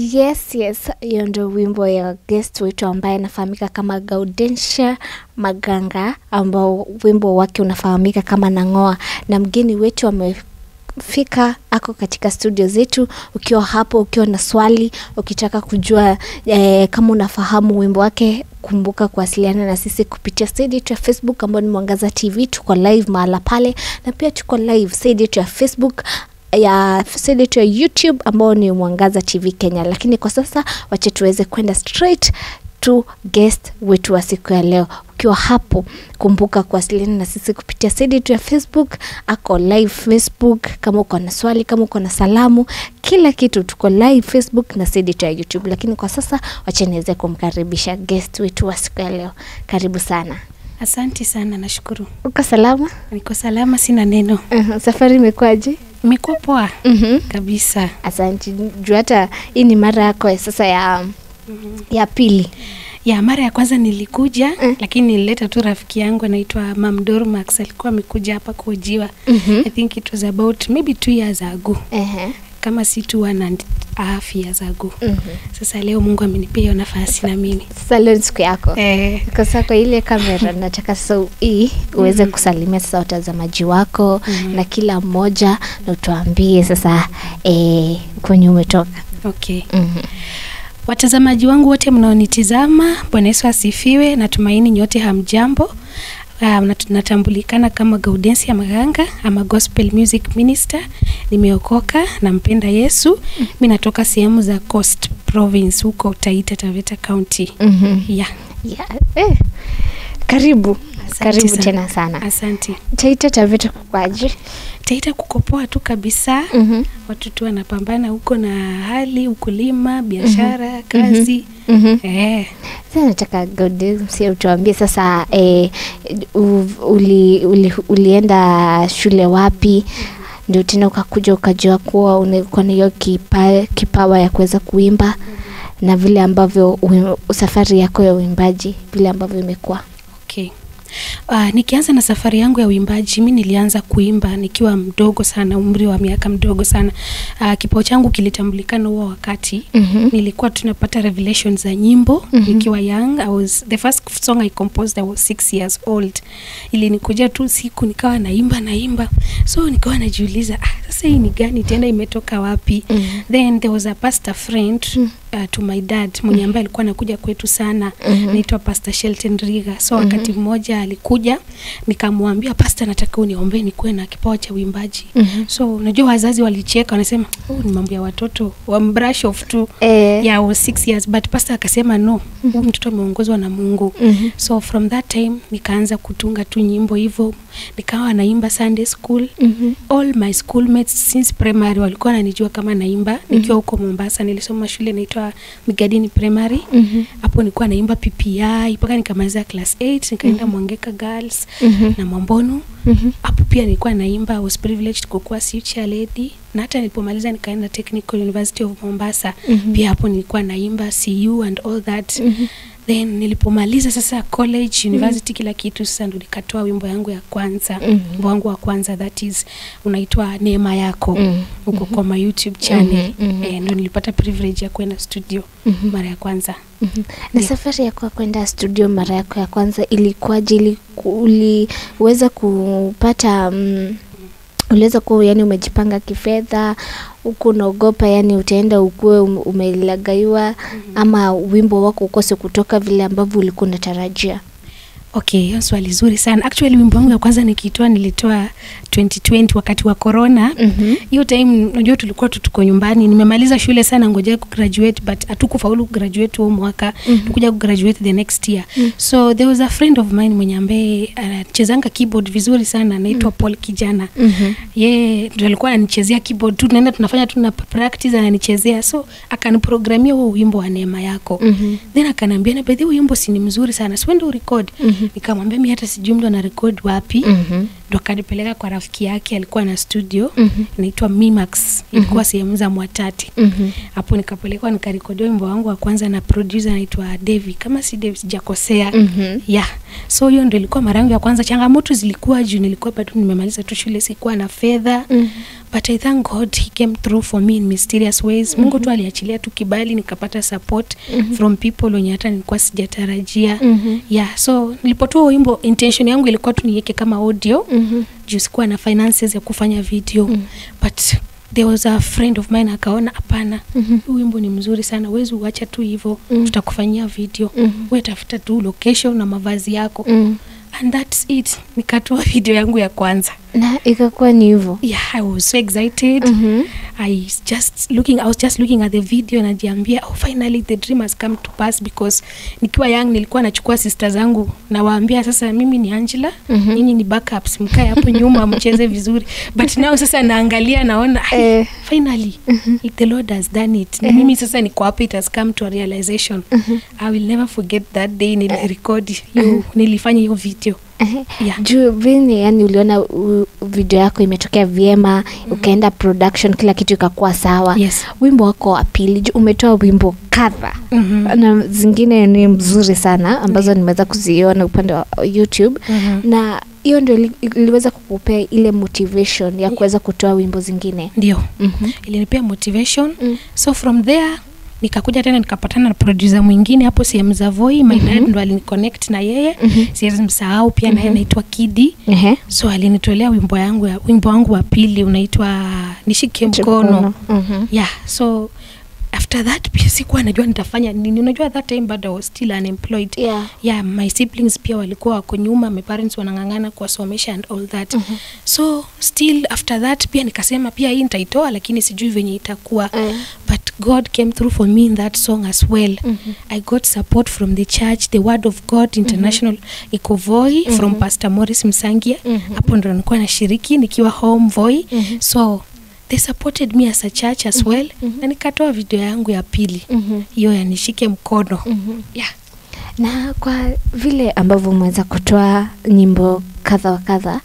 Yes, yes, hiyo ndo wimbo ya guest wetu ambaye anafahamika kama Gaudensia Maganga, ambao wimbo wake unafahamika kama Nang'oa, na mgeni wetu amefika ako katika studio zetu. Ukiwa hapo, ukiwa na swali, ukitaka kujua eh, kama unafahamu wimbo wake, kumbuka kuwasiliana na sisi kupitia side yetu ya Facebook ambao ni Mwangaza TV. Tuko live mahala pale, na pia tuko live side yetu ya Facebook ya side yetu ya YouTube ambao ni Mwangaza TV Kenya. Lakini kwa sasa wache tuweze kwenda straight to guest wetu wa siku ya leo. Ukiwa hapo, kumbuka kuwasiliana na sisi kupitia side yetu ya Facebook, ako live Facebook. Kama uko na swali, kama uko na salamu, kila kitu tuko live Facebook na side yetu ya YouTube. Lakini kwa sasa wache niweze kumkaribisha guest wetu wa siku ya leo. Karibu sana. Asante sana, nashukuru. Uko salama? Niko salama, sina neno. Uh-huh. Safari imekuwaje? Imekuwa poa Mhm. kabisa. Asante. Juu hata hii ni mara yako ya sasa ya ya pili. Ya mara ya kwanza nilikuja Mm. lakini nilileta tu rafiki yangu anaitwa Mam Dormax, alikuwa amekuja hapa kuhojiwa. Mhm. I think it was about maybe two years ago, Ehe. kama si two one and a half years ago. Mhm. Sasa leo Mungu amenipea hiyo nafasi na mimi Sasa leo ni siku yako. eh, Kwa sasa kwa ile kamera nataka sasa hii uweze kusalimia sasa watazamaji wako Mhm. na kila mmoja na utuambie sasa eh, kwenye umetoka. okay. Mhm. Watazamaji wangu wote mnaonitizama, Bwana Yesu asifiwe. Natumaini nyote hamjambo. Uh, nat- natambulikana kama Gaudensia Maganga, ama gospel music minister. Nimeokoka, nampenda Yesu. Mi natoka sehemu za Coast Province huko Taita Taveta County. Mhm. Yeah. Yeah. Eh. Karibu. Asante Karibu sana. tena sana. Asante. Taita Taveta kukwaje? Taita kukopoa tu kabisa. Mhm. Watu tu wanapambana huko na hali ukulima, biashara, kazi. Mhm. Eh. Sasa nataka Gaudensia utuambie sasa eh, u- uli, uli, ulienda shule wapi ndio tena ukakuja ukajua kuwa uko na hiyo kipa, kipawa ya kuweza kuimba na vile ambavyo uim- safari yako ya uimbaji vile ambavyo imekuwa. Okay. Uh, nikianza na safari yangu ya uimbaji, mi nilianza kuimba nikiwa mdogo sana, umri wa miaka mdogo sana. Uh, kipao changu kilitambulikana huo wakati Mhm. nilikuwa tunapata revelation za nyimbo Mhm. nikiwa young. I was, the first song I composed I was six years old. Ilinikuja tu siku nikawa naimba naimba, so nikawa najiuliza ah, sasa hii ni gani tena, imetoka wapi? Mhm. Then there was a pastor friend Mm. uh, to my dad mwenye ambaye alikuwa anakuja kwetu sana Mhm. naitwa Pastor Shelton Riga. So Mhm. wakati mmoja alikuja nikamwambia pastor, nataka uniombee nikuwe na kipawa cha uimbaji. Mhm. So unajua wazazi walicheka, wanasema oh, ni mambo ya watoto wa brush off tu Eh, yeah, I was six years but pastor akasema no, huyu mtoto ameongozwa na Mungu. mhm. So from that time nikaanza kutunga tu nyimbo hivyo, nikawa naimba Sunday school Mhm. all my schoolmates since primary walikuwa wananijua kama naimba nikiwa huko Mombasa. Nilisoma shule inaitwa Migadini Primary. Mhm. Hapo nilikuwa naimba PPI mpaka nikamaliza class 8 nikaenda Mwangeka Girls Mhm. na Mwambonu. Mhm. Hapo pia nilikuwa naimba, I was privileged kukuwa future lady na hata nilipomaliza nikaenda Technical University of Mombasa. Mhm. Pia hapo nilikuwa naimba CU and all that. Mhm. Then nilipomaliza sasa college, university, kila kitu, sasa ndo nikatoa wimbo yangu ya kwanza Mhm. wimbo wangu wa kwanza that is unaitwa Neema Yako Mhm. huko kwa my YouTube channel Mhm, mhm. eh, ndo nilipata privilege ya kwenda studio Mhm. mara ya kwanza. Mhm. na Yeah. safari yako ya kwenda studio mara yako ya kwanza ilikuwaje? Iliku- Uliweza kupata mm, uliweza kuwa yani umejipanga kifedha huku unaogopa yani utaenda ukuwe um- umelagaiwa ama wimbo wako ukose kutoka vile ambavyo ulikuwa unatarajia? Okay, hiyo swali zuri sana. Actually wimbo wangu ya kwanza nikitoa nilitoa 2020 wakati wa corona. Mhm. Hiyo time unajua tulikuwa tu tuko nyumbani. Nimemaliza shule sana ngojea kugraduate but hatukufaulu kugraduate huo mwaka. Mhm. Tukuja kugraduate the next year. Mhm. So there was a friend of mine mwenye ambaye anachezanga keyboard vizuri sana anaitwa Paul Kijana. Mhm. ye ndo alikuwa ananichezea keyboard tu, tunaenda tunafanya tu na practice, ananichezea so akaniprogramia huo wimbo wa neema yako Mhm. then akaniambia na bedhi wimbo si ni mzuri sana siwende urekod Mhm. nikamwambia mi hata sijui mtu ana record wapi Mhm. ndo akanipeleka kwa rafiki yake alikuwa na studio Mhm. inaitwa Mimax ilikuwa sehemu za Mwatati Mhm. hapo nikapelekwa nikarekodia wimbo wangu wa kwanza na producer anaitwa Devi kama si Devi sijakosea Mhm. yeah so hiyo ndo ilikuwa mara yangu ya kwanza changamoto zilikuwa juu nilikuwa bado nimemaliza tu shule sikuwa na fedha Mhm. but i thank god he came through for me in mysterious ways mungu tu aliachilia tu kibali nikapata support from people wenye hata nilikuwa sijatarajia Mhm. yeah so nilipotoa wimbo intention yangu ilikuwa tu niweke kama audio Mhm. juu sikuwa na finances ya kufanya video Mm. but there was a friend of mine akaona hapana Mhm. huu wimbo ni mzuri sana wezi uacha tu hivo Mm. tutakufanyia video Mhm. we tafuta tu location na mavazi yako Mhm. and that's it nikatoa video yangu ya kwanza na ikakuwa ni hivyo yeah i was so excited Mhm. I was just looking I was just looking at the video najiambia oh finally the dream has come to pass because nikiwa young nilikuwa nachukua sister zangu nawaambia sasa mimi ni Angela Mhm. nyinyi ni backups mkae hapo nyuma mcheze vizuri but now sasa naangalia naona "Ai, Eh. finally if the Lord has done it na mimi sasa niko hapa it has come to a realization I will never forget that day nilirecord hiyo nilifanya hiyo video Ehe. Yeah. juu vini yani uliona u, video yako imetokea vyema ukaenda production kila kitu ikakuwa sawa Yes. wimbo wako wa pili juu umetoa wimbo kadha Mhm. na zingine ni mzuri sana ambazo nimeweza kuziona upande wa youtube Mhm. na hiyo ndio ili- iliweza kukupea ile motivation ya kuweza kutoa wimbo zingine ndio Mhm. ilinipea motivation Mm. so from there nikakuja tena nikapatana na producer mwingine hapo sehemu za voi my dad ndo aliniconnect na yeye Mhm. siwezi msahau pia naye anaitwa kidi Ehe. so alinitolea wimbo yangu ya wimbo wangu wa pili unaitwa nishike mkono Mhm. yeah so after that pia sikuwa najua nitafanya nini unajua that time bado I was still unemployed Yeah. yeah my siblings pia walikuwa wako nyuma my parents wanang'ang'ana kuwasomesha and all that Mhm. so still after that pia nikasema pia hii nitaitoa lakini sijui venye itakuwa Eh. but god came through for me in that song as well Mhm. i got support from the church the word of god international iko voi from pastor morris msangia Mhm. hapo ndo nilikuwa nashiriki nikiwa home voi Mhm. so they supported me as a church as well na nikatoa video yangu ya pili Mhm. hiyo ya nishike mkono Mhm. yeah. na kwa vile ambavyo umeweza kutoa nyimbo kadha wa kadha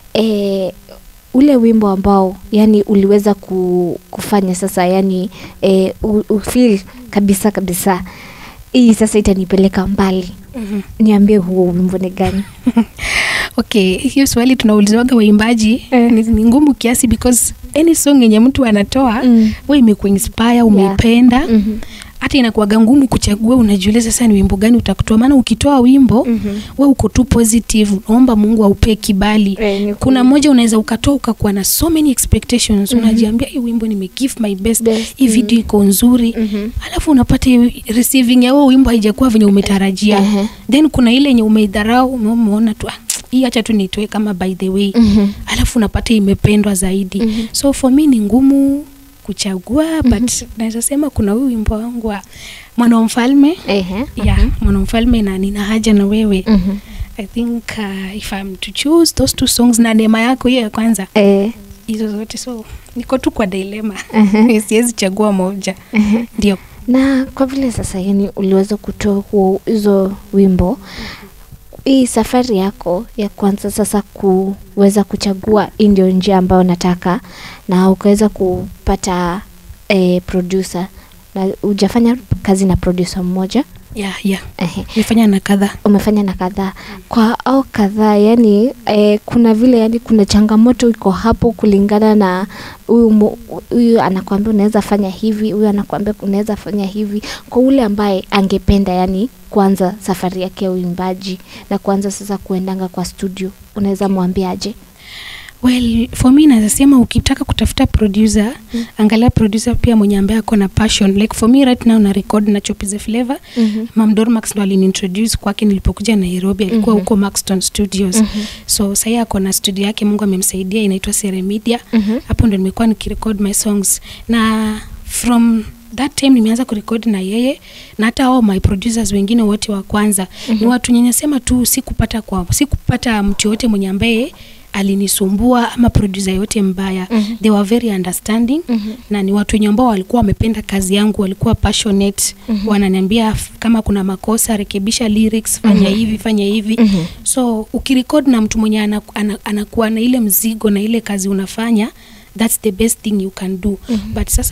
e, ule wimbo ambao yani uliweza ku, kufanya sasa yani e, ufil kabisa kabisa hii sasa itanipeleka mbali Mhm. niambie huo wimbo ni gani okay hiyo swali tunauliziwaga waimbaji Eh. ni, ni ngumu kiasi because any song yenye mtu anatoa Mm. we imekuinspire umeipenda Mhm. hata inakuwaga ngumu kuchagua unajiuliza sasa ni wimbo gani utakutoa maana ukitoa wimbo Mhm. we uko tu positive naomba mungu aupee kibali Eh, ni kuna kweli. moja unaweza ukatoa ukakuwa na so many expectations unajiambia hii wimbo nimegive my best, Best, hii mm. video iko nzuri Mhm. alafu unapata hii receiving ya huo wimbo haijakuwa venye umetarajia Ehe. then kuna ile yenye umeidharau ume- umeona tu "Ah, hii hacha tu nitoe kama by the way Mhm. alafu unapata imependwa zaidi Mhm. so for me ni ngumu kuchagua but naweza sema kuna huyu wimbo wangu wa mwana wa mfalme Ehe. yeah mwana wa mfalme na nina haja na wewe Mhm. i think uh, if I'm to choose those two songs na neema yako hiyo ya kwanza Eh, hizo zote so niko tu kwa dilema Mhm. siwezi chagua moja ehe. ndio na kwa vile sasa yani uliweza kutoa huo hizo wimbo hii safari yako ya kwanza sasa kuweza kuchagua hii ndio njia ambayo nataka na ukaweza kupata eh, producer na hujafanya kazi na producer mmoja yeah, yeah. Ehe. nifanya na kadhaa umefanya na kadhaa kwa au kadhaa yani eh, kuna vile yani kuna changamoto iko hapo kulingana na huyu mo- huyu anakuambia unaweza fanya hivi huyu anakuambia unaweza fanya hivi kwa ule ambaye angependa yani kuanza safari yake ya uimbaji na kuanza sasa kuendanga kwa studio unaweza mwambiaje well for me naweza sema ukitaka kutafuta producer mm. angalia producer pia mwenye ambaye ako na passion like for me right now na record na chopize flavor Mhm. mam dormax ndo aliniintroduce kwake nilipokuja nairobi alikuwa Mhm. huko maxton studios Mhm. so sahii ako na studio yake mungu amemsaidia inaitwa seremedia Mhm. hapo ndo nimekuwa nikirecord my songs na from that time nimeanza kurekodi na yeye na hata ao my producers wengine wote wa kwanza mm-hmm. ni watu nyenyesema tu sikupata kwa sikupata mtu yoyote mwenye ambaye alinisumbua ama producer yote mbaya Mhm. they were very understanding Mhm. na ni watu wenye ambao walikuwa wamependa kazi yangu walikuwa passionate Mhm. wananiambia f- kama kuna makosa rekebisha lyrics fanya Mhm. hivi fanya hivi Mhm. so ukirekod na mtu mwenye ana- ana- anakuwa na ile mzigo na ile kazi unafanya thats the best thing you can do Mhm. but sasa u-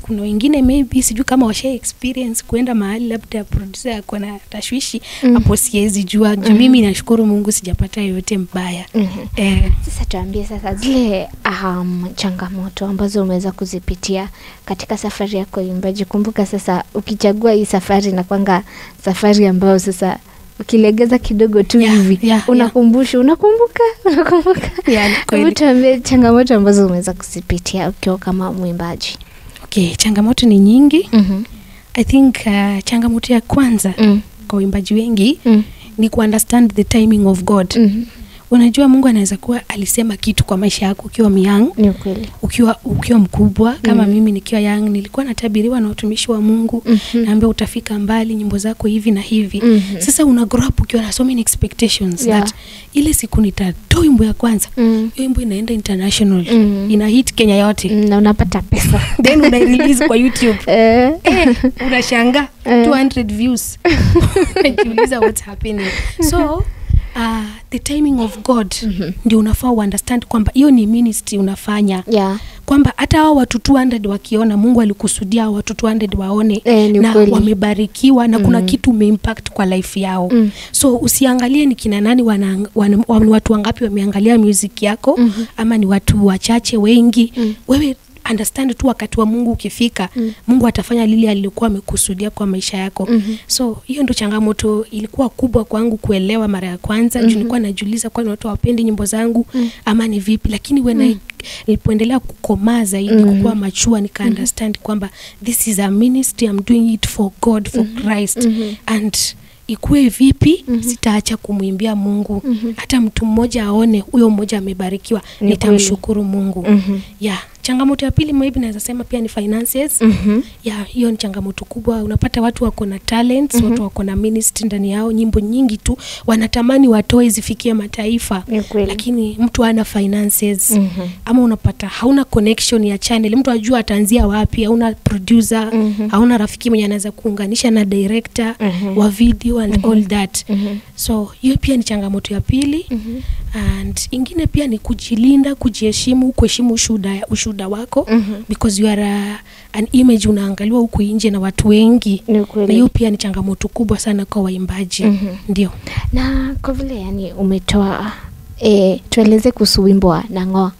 kuna wengine maybe sijui kama washa experience kuenda mahali labda producer ako na tashwishi Mm. hapo siwezi jua juu mimi nashukuru mungu sijapata yoyote mbaya Mhm. eh, Sasa tuambie sasa zile um, changamoto ambazo umeweza kuzipitia katika safari yako ya uimbaji. Kumbuka sasa, ukichagua hii safari na kwanga safari ambayo sasa ukilegeza kidogo tu Yeah, hivi yeah, unakumbusha, unakumbuka, unakumbuka. yeah, ni Hebu kweli. tuambie changamoto ambazo umeweza kuzipitia ukiwa kama mwimbaji. okay changamoto ni nyingi Mhm. i think uh, changamoto ya kwanza Mm. kwa waimbaji wengi Mm. ni kuunderstand the timing of god Mhm. unajua mungu anaweza kuwa alisema kitu kwa maisha yako ukiwa myang Ni ukweli. ukiwa ukiwa mkubwa kama Mm. mimi nikiwa yang nilikuwa natabiriwa na watumishi wa mungu Mhm. naambia utafika mbali nyimbo zako hivi na hivi Mhm. sasa una grow up ukiwa na so many expectations Yeah. that ile siku nitatoa wimbo ya kwanza Mm. hiyo wimbo inaenda international Mm. ina hit kenya yote Mm, na unapata pesa then unairelease kwa youtube Eh. eh, unashanga Eh. 200 views unajiuliza what's happening so uh, the timing of god Mhm. ndio unafaa uunderstand kwamba hiyo ni ministry unafanya yeah. kwamba hata hao watu 200 wakiona mungu alikusudia hao watu 200 waone Eh, ni na kweli. wamebarikiwa na kuna Mm. kitu umeimpact kwa life yao Mm. so usiangalie ni kina nani wana, wana, wana, ni watu wangapi wameangalia music yako Mhm. ama ni watu wachache wengi Mm. wewe understand tu wakati wa mungu ukifika Mm. mungu atafanya lile alikuwa amekusudia kwa maisha yako Mhm. so hiyo ndo changamoto ilikuwa kubwa kwangu kuelewa mara ya kwanza Mhm. juu nilikuwa najiuliza kwani watu hawapendi nyimbo zangu Mm. ama ni vipi lakini when I, nilipoendelea kukomaa zaidi Mhm. kukuwa machua nika understand kwamba this is a ministry I'm doing it for God for Christ Mhm. and ikuwe vipi Mhm. sitaacha kumwimbia mungu Mhm. hata mtu mmoja aone huyo mmoja amebarikiwa Ni nitamshukuru mungu Mhm. yeah changamoto ya pili maybe naweza sema pia ni finances Mhm. ya hiyo ni changamoto kubwa unapata watu wako na talents Mhm. watu wako na ministry ndani yao nyimbo nyingi tu wanatamani watoe zifikie mataifa Ni kweli. lakini mtu ana finances Mhm. ama unapata hauna connection ya channel mtu ajua ataanzia wapi hauna producer Mhm. hauna rafiki mwenye anaweza kuunganisha na director Mhm. wa video and all that Mhm. so hiyo pia ni changamoto ya pili Mhm. and ingine pia ni kujilinda kujiheshimu kuheshimu ushuda, ushuda wako Mhm. because you are a, an image unaangaliwa huku nje na watu wengi Ni na kweli. hiyo pia ni changamoto kubwa sana kwa waimbaji Mhm. ndio na kwa vile yani umetoa e, tueleze kuhusu wimbo wa nangoa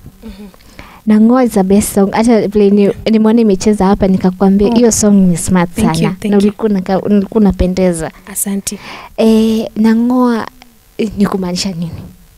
nangoa is the best song hata vile ni- nimeona imecheza hapa nikakwambia Oh. hiyo song ni smart Thank you, sana thank na you. ulikuwa unaka- ulikuwa unapendeza asante e, nangoa eh, ni kumaanisha nini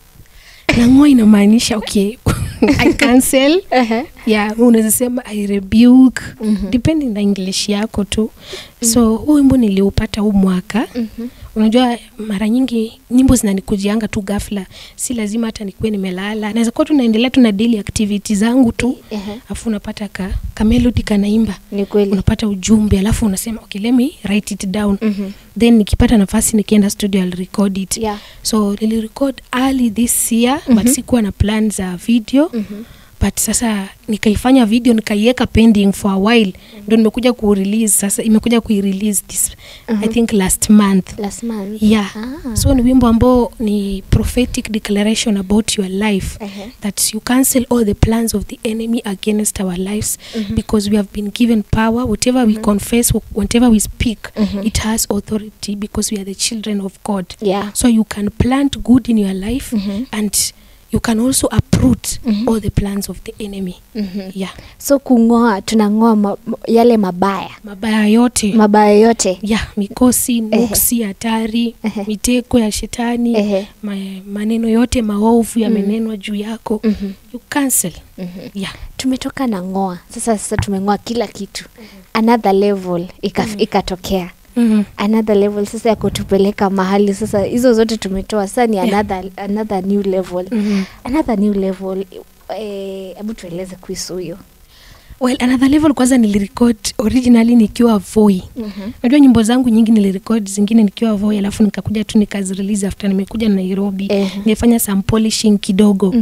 nangoa inamaanisha okay i cancel yeah unaweza sema i rebuke Mhm. depending na english yako tu so huu wimbo niliupata huu mwaka Mhm. unajua mara nyingi nyimbo zinanikujianga tu ghafla si lazima hata nikuwe nimelala naweza kuwa tu naendelea tu na daily activity zangu tu Ehe. alafu unapata ka, ka melody kanaimba ni kweli unapata ujumbe alafu unasema okay let me write it down Mhm. then nikipata nafasi nikienda studio I'll record it Yeah. so nilirecord early this year but sikuwa na plan za video Mhm. but sasa nikaifanya video nikaiweka pending for a while ndo nimekuja kurelease sasa imekuja kuirelease this i think last month last month yeah Ah. so ni wimbo ambao ni prophetic declaration about your life Ehe. that you cancel all the plans of the enemy against our lives Mhm. because we have been given power whatever we confess whatever we speak Mhm. it has authority because we are the children of god yeah so you can plant good in your life Mhm. and you can also uproot Mhm. all the plans of the enemy Mhm. yeah so kung'oa tunang'oa ma, yale mabaya mabaya yote mabaya yote ya mikosi nuksi hatari Ehe. miteko ya shetani Ehe. ma, maneno yote maovu yamenenwa juu yako Mhm. you cancel Mhm. yeah. tumetoka na ng'oa sasa sasa tumeng'oa kila kitu another level ika, ikatokea mm another level sasa ya kutupeleka mahali sasa hizo zote tumetoa sasa ni Yeah. another, another new level -hmm. another new level eh, hebu tueleze kuhusu hiyo well another level kwanza nilirecord originally nikiwa voi najua nyimbo zangu nyingi nilirecord zingine nikiwa voi alafu nikakuja tu nikazirelease after nimekuja nairobi Ehe. nilifanya some polishing kidogo Mhm.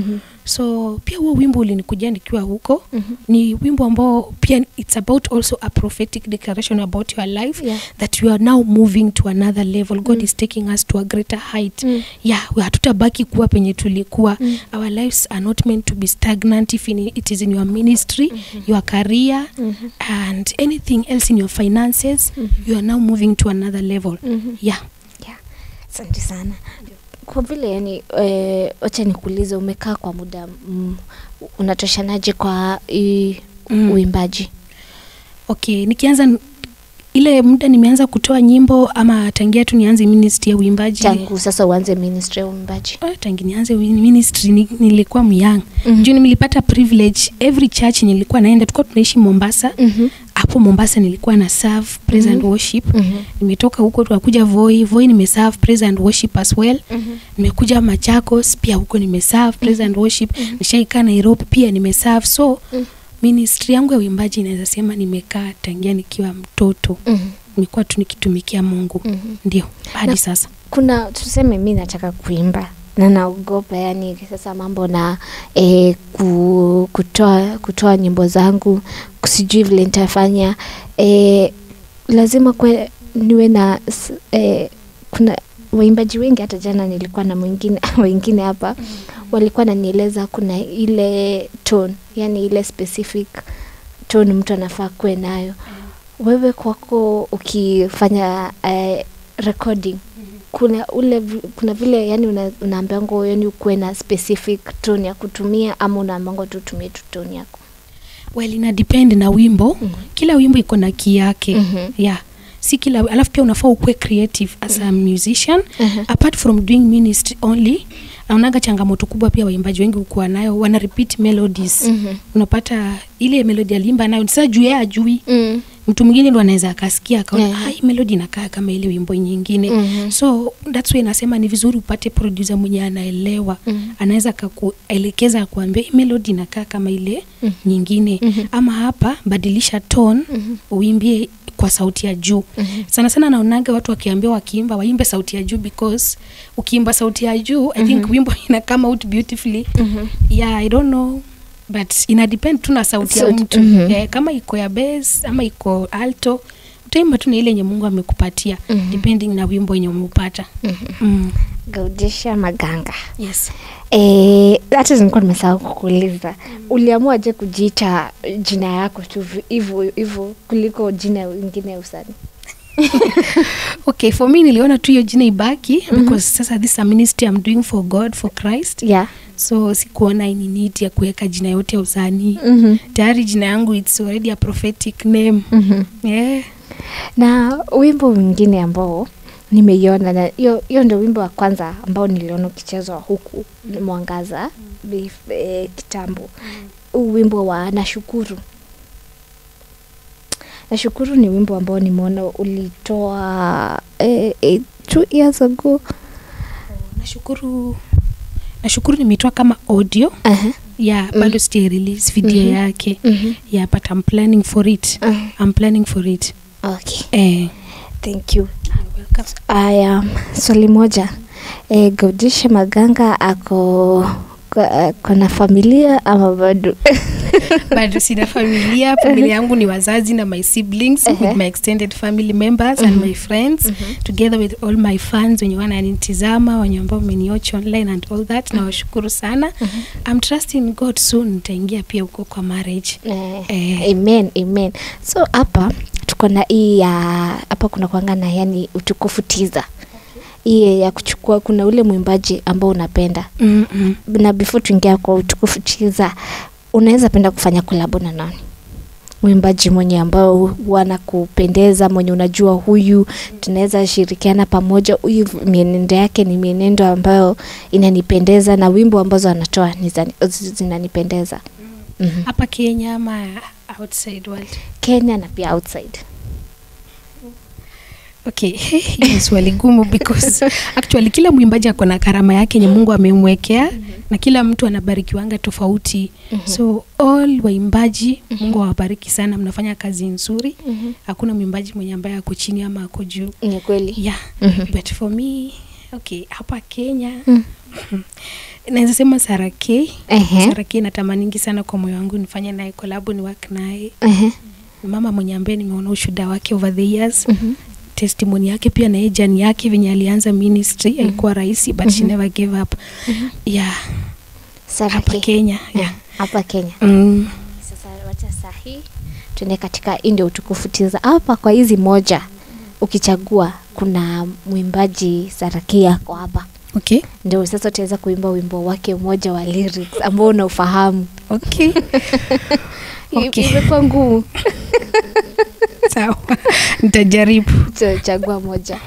so pia huo wimbo ulinikuja nikiwa huko Mhm. ni wimbo ambao pia it's about also a prophetic declaration about your life Yeah. that you are now moving to another level god is taking us to a greater height Mm. yeah we hatutabaki kuwa penye tulikuwa Mm. our lives are not meant to be stagnant if in, it is in your ministry your career Mhm. and anything else in your finances Mhm. you are now moving to another level Mhm. yeah Yeah. Asante sana. Kwa vile yani, eh, wacha nikuulize, umekaa kwa muda mm, unatoshanaje kwa i, Mm. uimbaji? okay nikianza n- ile muda nimeanza kutoa nyimbo ama tangia tu nianze ministry ya uimbaji Tangu sasa uanze ministry ya uimbaji? Ah, tangi nianze wi- ministry ni, nilikuwa myang Mhm. juu nilipata privilege every church nilikuwa naenda tulikuwa tunaishi mombasa Mhm. hapo mombasa nilikuwa na serve praise and worship Mhm. nimetoka huko tukakuja voi voi nimeserve praise and worship as well Mhm. nimekuja machakos pia huko nimeserve praise and worship nishaikaa nairobi pia nimeserve so Mhm. ministry yangu ya uimbaji inaweza sema nimekaa tangia nikiwa mtoto Mhm. nimekuwa tu nikitumikia mungu Mhm. ndio hadi Na- sasa kuna tuseme mi nataka kuimba na naogopa yani sasa mambo na e, ku, kutoa kutoa nyimbo zangu sijui vile nitafanya e, lazima kwe, niwe na s- e, kuna waimbaji wengi hata jana nilikuwa na mwingine wengine hapa walikuwa nanieleza kuna ile tone yani ile specific tone mtu anafaa kuwe nayo wewe kwako ukifanya eh, recording kuna ule vi- kuna vile yani una, unaambiango yani ukuwe na specific tone ya kutumia ama unaambiango tu utumie tu tone yako well ina depend na wimbo Mhm. kila wimbo iko na key yake Mhm. yeah si kila alafu pia unafaa ukuwe creative as a musician Mhm. apart from doing ministry only naonaga changamoto kubwa pia waimbaji wengi ukuwa nayo wana repeat melodies Mhm. unapata ile melodi alimba nayo sasa juu yeye ajui Mm. mtu mwingine ndo anaweza akasikia akaona Yeah. yeah. melodi inakaa kama ile wimbo nyingine Mhm. so that's why nasema ni vizuri upate producer mwenye anaelewa Mhm. anaweza akakuelekeza akuambia hii melodi inakaa kama ile Mhm. nyingine Mhm. ama hapa badilisha tone Mhm. uimbie kwa sauti ya juu Mhm. sana sana naonaga watu wakiambiwa wakiimba waimbe sauti ya juu because ukiimba sauti ya juu i think Mhm. wimbo ina come out beautifully Mhm. yeah i don't know but ina depend tu na sauti ya Sauti- mtu mhm. eh, kama iko ya bass ama iko alto utaimba tu na ile yenye mungu amekupatia Mhm. depending na wimbo yenye umeupata Mhm. mm. gaudisha maganga yes Eh, hata nilikuwa nimesahau kukuuliza uliamua je kujiita jina yako tu vi- hivyo hivyo kuliko jina ingine ya usanii okay for me niliona tu hiyo jina ibaki because sasa this is a ministry I'm doing for god for christ yeah. so sikuona ini need ya kuweka jina yote ya usanii mm-hmm. tayari jina yangu its already a prophetic name Mm-hmm. yeah. na wimbo mwingine ambao nimeiona na hiyo hiyo ndio wimbo wa kwanza ambao niliona ukichezwa huku mwangaza bef- eh, kitambo huu wimbo wa nashukuru nashukuru ni wimbo ambao nimeona ulitoa eh, eh, two years ago nashukuru nashukuru nimetoa kama audio uh-huh. yeah bado sija release video Mhm. yake mm-hmm. yeah but i'm planning for it uh-huh. i'm planning for it okay eh. thank you aya swali moja e, gaudisha maganga ako ko- kona familia ama bado bado sina familia familia yangu ni wazazi na my siblings Ehe. with my extended family members and my friends together with all my fans wenye wananitizama wenye ambao wameniocha online and all that nawashukuru sana i'm trusting god soon nitaingia pia huko kwa marriage Eh, Eh. amen amen so hapa tuko na hii ya hapa kuna kwanga na yani utukufu tiza hii ya kuchukua kuna ule mwimbaji ambao unapenda mm -mm. na before tuingia kwa utukufu tiza unaweza penda kufanya kolabo na nani mwimbaji mwenye ambao wanakupendeza mwenye unajua huyu tunaweza shirikiana pamoja huyu mienendo yake ni mienendo ambayo inanipendeza na wimbo ambazo anatoa ni za- zinanipendeza mm-hmm. hapa kenya ama outside world kenya na pia outside okay Hii ni swali gumu because actually kila mwimbaji ako na karama yake yenye mungu amemwekea na kila mtu anabarikiwanga tofauti so all waimbaji mungu awabariki sana mnafanya kazi nzuri hakuna mwimbaji mwenye ambaye ako chini ama ako juu ni kweli yeah Mhm. but for me okay hapa kenya Mm. naweza sema sarake Ehe. sarake natamaningi sana kwa moyo wangu nifanye naye kolabu ni work naye Ehe. Ni mama mwenye ambaye nimeona ushuda wake over the years Mhm. testimony yake pia na yeye jani yake venye alianza ministry haikuwa rahisi but she never gave up yeah hapa Saraki. kenya Yeah, yeah. hapa Kenya. mm. Sasa wacha sahi tuende katika hii ndio utukufu tiza hapa kwa hizi moja ukichagua kuna mwimbaji Saraki yako hapa okay ndio sasa utaweza kuimba wimbo wake mmoja wa lyrics ambao unaufahamu okay Okay. I- imekuwa ngumu sawa nitajaribu Cha- chagua moja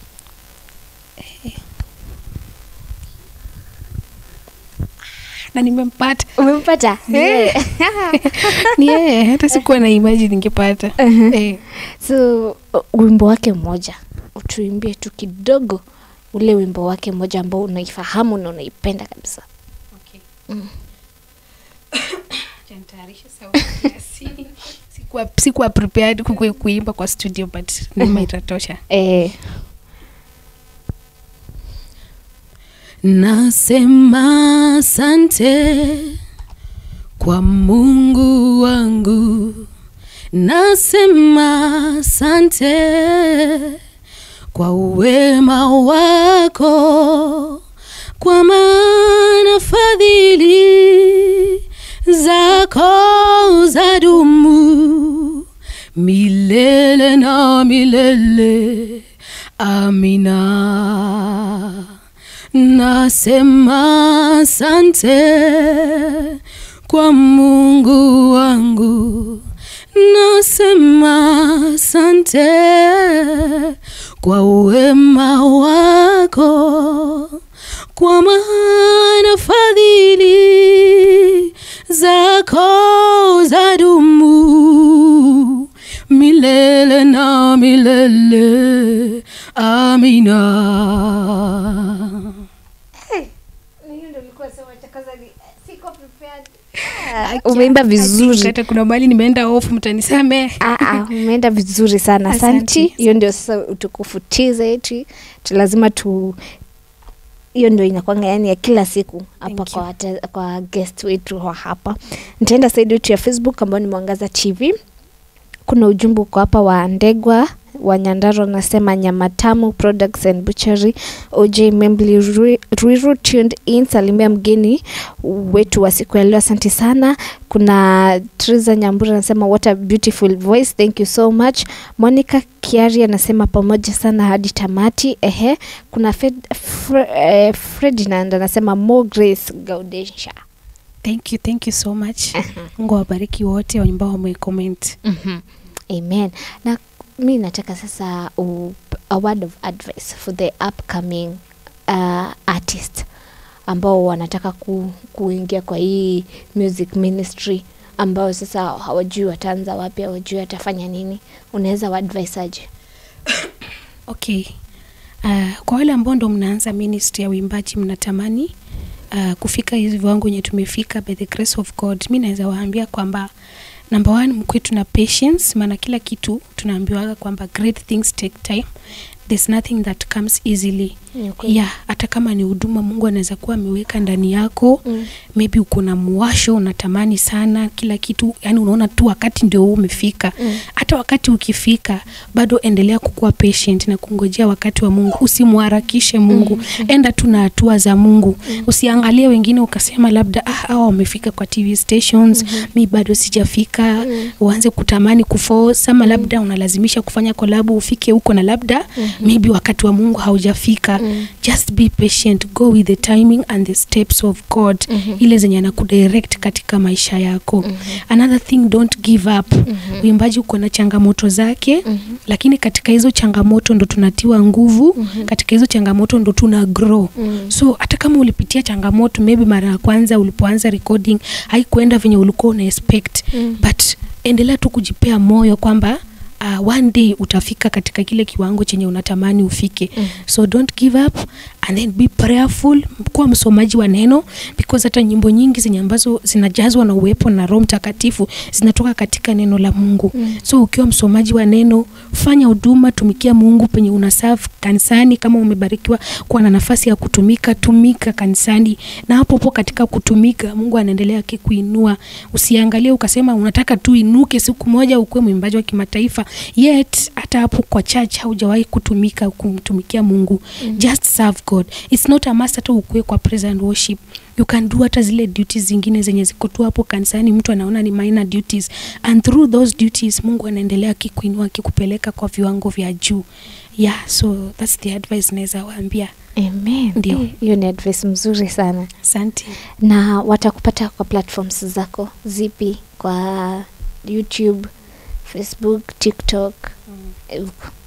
na nimempata umempata Yeah. ni yeye hata sikuwa na imagine ningepata Mhm. eh. so uh, wimbo wake mmoja utuimbie tu kidogo ule wimbo wake mmoja ambao unaifahamu na unaipenda kabisa okay. Mm. Acha nitayarishe sauti kiasi. sikuwa, sikuwa prepared kukui- kuimba kwa studio but nima itatosha eh, nasema asante kwa mungu wangu nasema asante kwa uwema wako kwa maana fadhili zako za dumu milele na milele amina nasema asante kwa mungu wangu nasema asante kwa uwema wako kwa maana fadhili zako za dumu milele na milele amina umeimba vizuri hata kuna mali nimeenda off mtanisamee Ah, ah, umeenda vizuri sana Asante. asanti hiyo ndio sasa utukufu tiza yetu tu lazima tu hiyo ndio inakwanga yani ya kila siku hapa Thank kwa, wate- kwa guest wetu wa hapa nitaenda saidi yetu ya facebook ambao ni mwangaza tv kuna ujumbe uko hapa wa ndegwa wa nyandaro anasema nyama tamu products and butchery oj membli Rui- ruiru tuned in salimia mgeni wetu wa siku ya leo asante sana kuna Triza Nyambura anasema what a beautiful voice thank you so much Monica Kiari anasema pamoja sana hadi tamati ehe kuna Fred, Fre, eh, Ferdinand anasema more grace Gaudensia thank you thank you so much mungu awabariki wote ambao wamecomment mm-hmm. amen na mi nataka sasa u, a word of advice for the upcoming uh, artist ambao wanataka ku, kuingia kwa hii music ministry ambao sasa hawajui wataanza wapi hawajui watafanya nini unaweza waadvise aje okay uh, kwa wale ambao ndo mnaanza ministry ya uimbaji mnatamani uh, kufika hizi viwango yenye tumefika by the grace of god mi naweza waambia kwamba number one mkwetu na patience maana kila kitu tunaambiwaga kwamba great things take time there's nothing that comes easily Ni ukweli. yeah hata kama ni huduma mungu anaweza kuwa ameweka ndani yako Mm. maybe uko na muwasho unatamani sana kila kitu yani unaona tu wakati ndio huu umefika Mm. hata wakati ukifika bado endelea kukuwa patient na kungojea wakati wa mungu usimharakishe mungu mm. enda tu na hatua za mungu mm. usiangalie wengine ukasema labda ah, hawa wamefika kwa tv stations mm-hmm. mi bado sijafika mm. uanze kutamani kuforce ama labda unalazimisha kufanya kolabu ufike huko na labda mm-hmm. maybe wakati wa mungu haujafika mm. just be patient go with the timing and the steps of god mm-hmm. ile zenye anakudirect katika maisha yako mm-hmm. another thing don't give up mm-hmm. uimbaji uko na changamoto zake mm-hmm. lakini katika hizo changamoto ndo tunatiwa nguvu mm-hmm. katika hizo changamoto ndo tuna grow mm-hmm. so hata kama ulipitia changamoto maybe mara ya kwanza ulipoanza recording haikuenda venye ulikuwa una expect mm-hmm. but endelea tu kujipea moyo kwamba uh, one day utafika katika kile kiwango chenye unatamani ufike Mm. so don't give up and then be prayerful kuwa msomaji wa neno because hata nyimbo nyingi zenye ambazo zinajazwa na uwepo na roho mtakatifu zinatoka katika neno la mungu Mm. so ukiwa msomaji wa neno fanya huduma tumikia mungu penye una serve kanisani kama umebarikiwa kuwa na nafasi ya kutumika tumika kanisani na hapo po katika kutumika mungu anaendelea akikuinua usiangalie ukasema unataka tu inuke siku moja ukuwe mwimbaji wa kimataifa yet hata hapo kwa church haujawahi kutumika kumtumikia mungu Mm. just serve god its not a must hata ukuwe kwa praise and worship you can do hata zile duties zingine zenye ziko tu hapo kanisani mtu anaona ni minor duties and through those duties mungu anaendelea akikuinua akikupeleka kwa viwango vya juu yeah so that's the advice naweza waambia Amen. Ndio. Eh, hiyo ni advice mzuri sana asante na watakupata kwa platforms zako zipi kwa youtube facebook tiktok eh,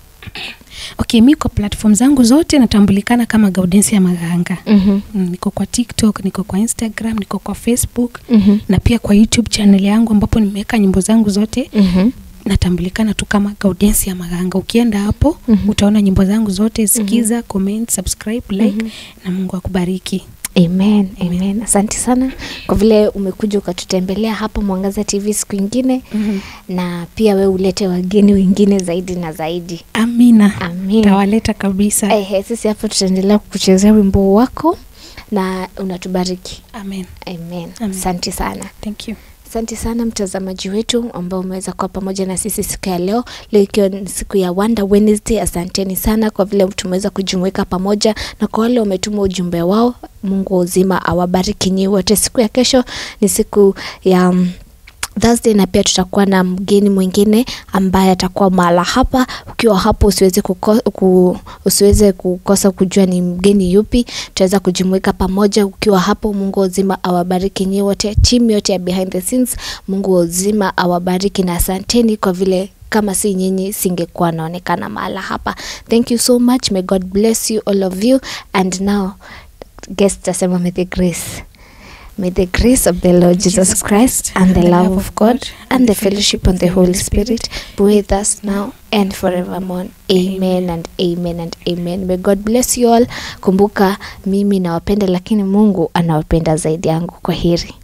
okay mi kwa platform zangu zote natambulikana kama gaudensi ya maganga mhm, mm, niko kwa tiktok niko kwa instagram niko kwa facebook mhm, na pia kwa youtube channel yangu ambapo nimeweka nyimbo zangu zote mhm, natambulikana tu kama gaudensi ya maganga ukienda hapo Mhm. utaona nyimbo zangu zote sikiza comment subscribe like Mhm. na mungu akubariki amen Amen. amen asante sana kwa vile umekuja ukatutembelea hapa mwangaza tv siku ingine mm-hmm. na pia we ulete wageni wengine zaidi na zaidi amina amin tawaleta kabisa Ehe, sisi hapo tutaendelea kukuchezea wimbo wako na unatubariki amen amen Amen. asante sana thank you asante sana mtazamaji wetu ambao umeweza kuwa pamoja na sisi siku ya leo leo ikiwa ni siku ya wonder wednesday asanteni sana kwa vile tumeweza kujumuika pamoja na kwa wale wametuma ujumbe wao mungu wa uzima awabariki nyi wote siku ya kesho ni siku ya mm, Thursday na pia tutakuwa na mgeni mwingine ambaye atakuwa mahala hapa. Ukiwa hapo usiweze kuko, ku, usiweze kukosa kujua ni mgeni yupi, tutaweza kujumuika pamoja. Ukiwa hapo, Mungu wa uzima awabariki nyi wote, timu yote ya behind the scenes. Mungu wa uzima awabariki na asanteni kwa vile kama si nyinyi singekuwa naonekana mahala hapa. Thank you so much. May God bless you all of you and now guest tasema may the grace May the grace of the Lord Jesus Christ and the love of God and the fellowship of the Holy Spirit be with us now and forevermore. Amen and amen and amen. May God bless you all. Kumbuka mimi nawapenda, lakini Mungu anawapenda zaidi yangu. Kwa heri.